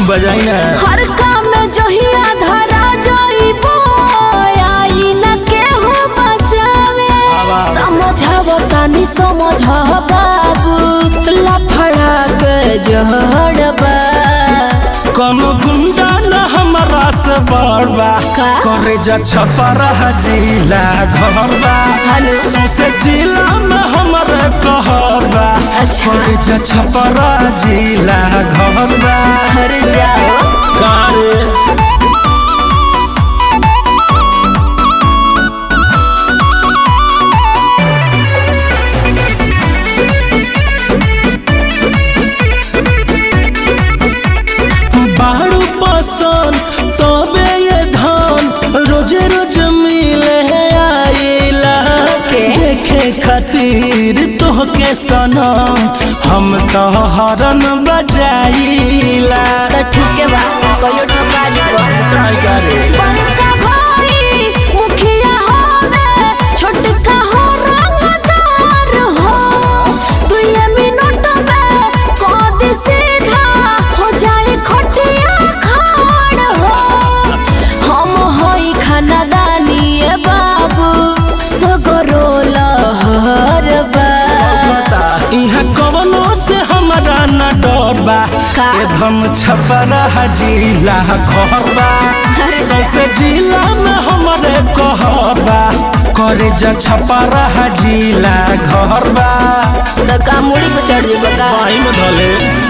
बजाई ना हर काम में जहिया धरा जाइबो आई न केहू बचावे आवाज। समझाव तनी समझ बाबू लफड़ा के जहड़बा कोनो गुंडा न हमरा से बड़बा का? करे जा छपरा जिला घरबा हेलो। सौसे जिला में हमरे कहरबा अच्छा। करे जा छपरा जिला घरबा हर जाओ कारे बारू पसंद तबे ये धन रोजे रोज मिले आइला के? देखे खातिर तोहके सनम हम तो हरन बजाइला तो ठीक है बा कहियो ठका दीबो ट्राई करे बड़का भाई मुखिया होवे छोटका हो रंगदार हो तू ये मिनट में कद सीधा हो जाए खटिया खाड़ हो हम होई खानदानी ए बाबू सगरो लहर बा यहाँ कवनो से हमरा न डर बा का? ए धम छपरा जिला घर बा अरे सौसे जिला में हमरे कहर बा करे जा छपरा जिला घर बा तो का मुड़ी पे चढ़ जेबो का पाई में धले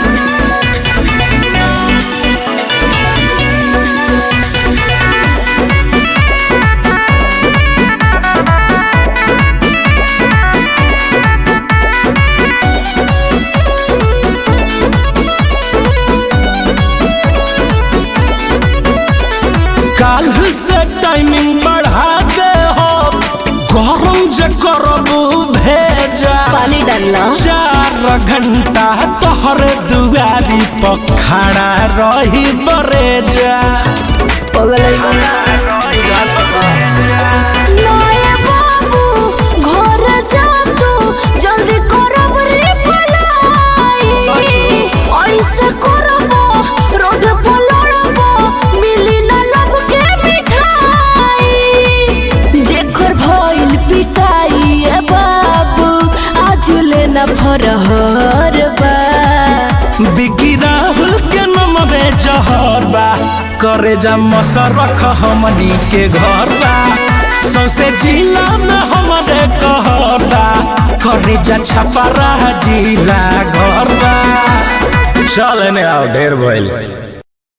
काल से टाइमिंग बढ़ा दे हो गरम जे करबू भेजा पानी डालना चार घंटा तोहरे दुआरी पर खड़ा रही बरेजा पगलई बंगा नए बाबू घर जा तू जल्दी करब रे पलाई ऐसे करब रोड पर लड़ब मिली ना लब के मिठाई जेकर भइल पिटाई ए बाबू आज ले ना फरहर बा बिकी राहुल के नमवे जहर बा करे जा मसरख हमनी के घर बा सौसे जिला में हमरे कहर बा करे जा छपरा जिला घर बा चल ने आओ ढेर भइल